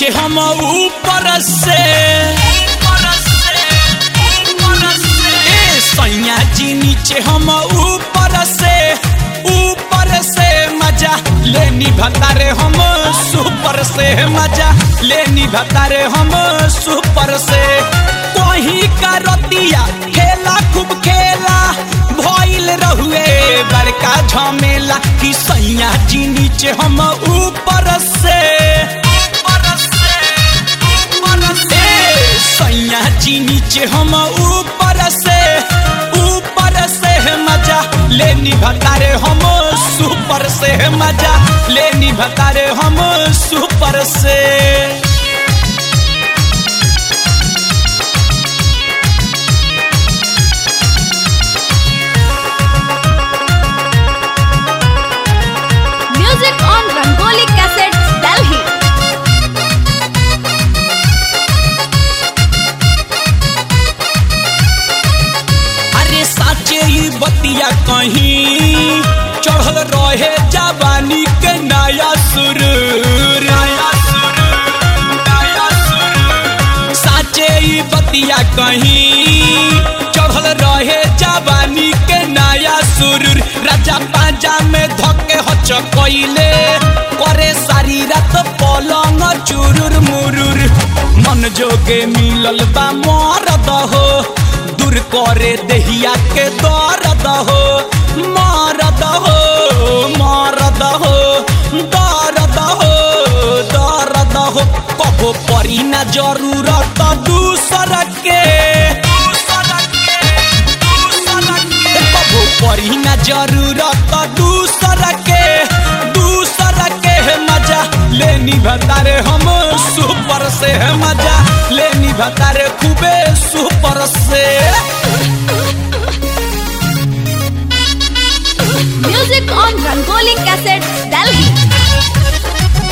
नीचे हम ऊपर से ए सैया जी नीचे हम ऊपर से ऊपर से मजा लेनी भतारे हम सुपर से मजा लेनी भतारे हम सुपर से कहीं का रतिया खेला खूब खेला भइल रहुए बड़का झमेला कि सैया जी नीचे हम ऊपर से ए, सैया जी नीचे हम ऊपर से ऊपर से मजा लेनी भतारे हम सुपर से मजा लेनी भतारे हम सुपर से Music on Rangoli Cassettes, Delhi. अरे साचे ई बतिया कहीं चढ़ल रहे जवानी के नया सुरूर साचे ई बतिया कहीं चढ़ल रहे जवानी के नया सुरूर राजा पांजा में धके हच कइले करे सारी रात पलंग चुरुर मुरुर मन जोगे मिलल बा मरद हो दूर करे देहिया के दर्द हो मारद हो मारद हो दर्द हो दर्द हो कबो परी ना जरूरत दूसर के कबो परी ना जरूरत दूसर के दूसर के मजा लेनी भतारे हम सुपर से मजा लेनी भतारे खूबे सुपर से Music on Rangoli Cassettes, Delhi.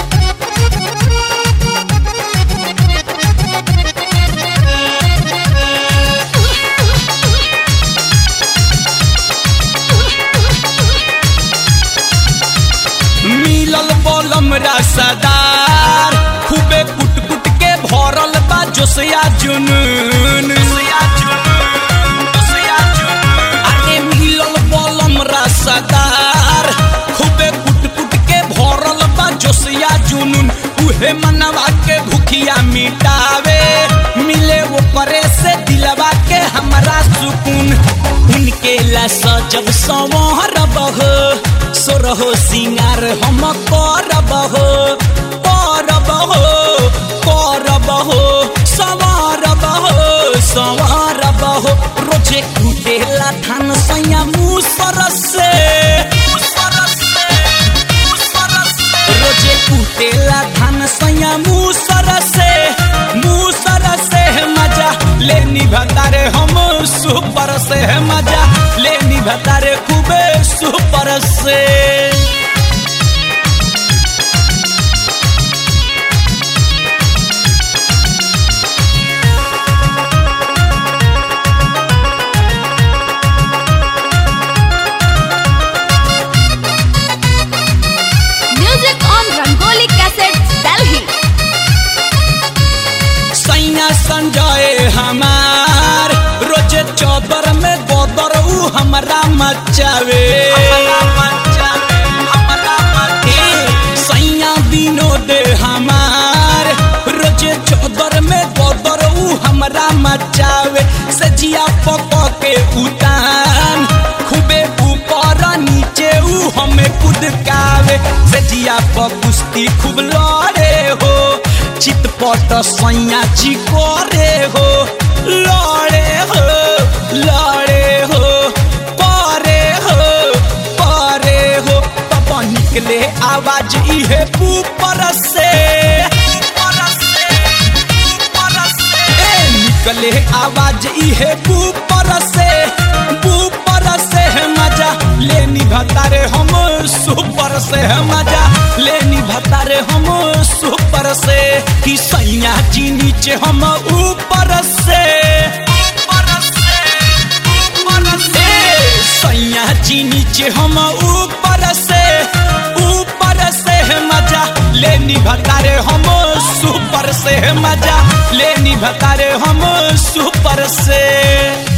मिलल बलम रसदार खूबे कुट कुट के भरल बा जोसिया जुनून अरे मिलल बलम रसदार खूबे कुट कुट के भरल बा जोसिया जुनून उहे मनवा के भूखिया मिटावे मिले वो करे से दिलवा के हमरा सुकून उनके ला सजब संवरब हो सोरहो सिंगार हम करब हो करब हो करब हो संवरब हो संवरब हो रोजे कुटेला धान सैया मुसर से रोजे कुटेला धान सैया मुसर से मुसर से मजा लेनी भतारे हम सुपर से मजा लेनी भतारे खूबे सुपर से Music on Rangoli Cassettes, Delhi. सैया संजय हमार रोजे चौदर में गोदर ऊ हमरा मचावे ए, सैया विनोद हमार रोजे चौदर में गोदर ऊ हमरा मचावे सजिया पक के उतान खूबे ऊपर नीचे ऊ हमें कुदकावे सजिया पर कुश्ती खूब लड़े हो चितपट सैया जी करे हो लड़े हो लड़े हो करे हो करे हो तब निकले आवाज इहे ऊपर से ए, निकले आवाज इहे ऊपर से ऊपर से मजा लेनी भतारे हम सुपर से मजा लेनी भतारे हम सुपर से कि सैया जी नीचे हम ऊपर से ए, सैया जी नीचे हम ऊपर से ऊपर से मजा लेनी भतारे हम सुपर से मजा लेनी भतारे हम सुपर से